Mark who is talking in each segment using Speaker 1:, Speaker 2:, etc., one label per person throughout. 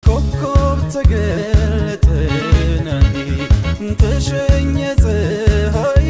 Speaker 1: ኮከብ ተገለጠና ተሸኘ ፀሐይ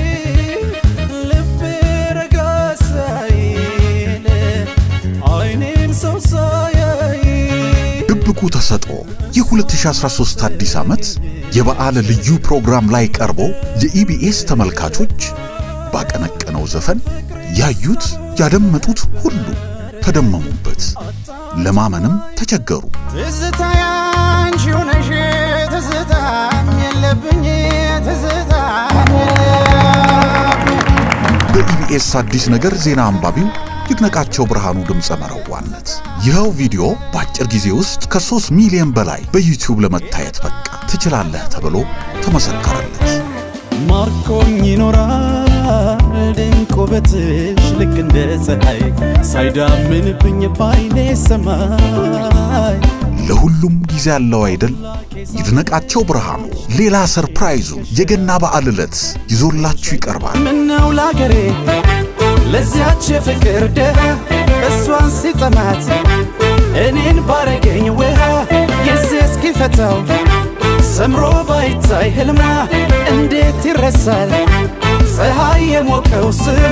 Speaker 1: ልቤ ረጋ ሳይል አይኔም ሰው ሳያይ
Speaker 2: ድብቁ ተሰጥኦ የ2013 አዲስ ዓመት የበዓል ልዩ ፕሮግራም ላይ ቀርቦ የኢቢኤስ ተመልካቾች ባቀነቀነው ዘፈን ያዩት ያደመጡት ሁሉ ተደመሙበት፣ ለማመንም ተቸገሩ።
Speaker 1: ትዝታ ያንቺው ነሽ ትዝታም የለብኝ ትዝታም የለብኝ
Speaker 2: በኢቢኤስ አዲስ ነገር ዜና አንባቢው ይድነቃቸው ብርሃኑ ድምፀ መረዋነት ይኸው ቪዲዮ በአጭር ጊዜ ውስጥ ከ3 ሚሊዮን በላይ በዩቲዩብ ለመታየት በቃ ትችላለህ ተብሎ ተመሰከረለት።
Speaker 1: ማርኮኝ ይኖራል ድንቅ ውበትሽ ልክ እንደ ፀሐይ ሳይዳምንብኝ ባይኔ ሰማይ
Speaker 2: ለሁሉም ጊዜ ያለው አይደል? ይድነቃቸው ብርሃኑ ሌላ ሰርፕራይዙን የገና በዓል ዕለት ይዞላችሁ ይቀርባል።
Speaker 1: ምነው ላገሬ ለዚያች የፍቅር ደሃ እሷን ሲጠማት እኔን ባረገኝ ውሃ ጊዜ እስኪፈታው ሰምሮ ባይታይ ህልሟ እንዴት ይረሳል ፀሐይ የሞቀው ስሟ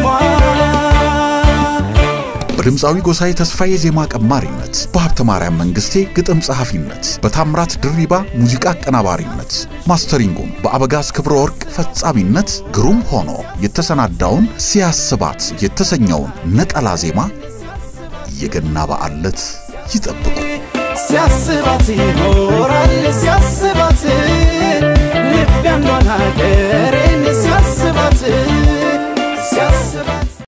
Speaker 2: በድምፃዊ ጎሳዬ ተስፋዬ ዜማ ቀማሪነት፣ በሀብተ ማርያም መንግስቴ ግጥም ጸሐፊነት፣ በታምራት ድሪባ ሙዚቃ አቀናባሪነት፣ ማስተሪንጉም በአበጋዝ ክብረ ወርቅ ፈጻሚነት ግሩም ሆኖ የተሰናዳውን ሲያስባት የተሰኘውን ነጠላ ዜማ የገና በዓል ዕለት ይጠብቁ።
Speaker 1: ሲያስባት ይኖራል ሲያስባት ልብ ያንዷን ሀገሬን ሲያስባት ሲያስባት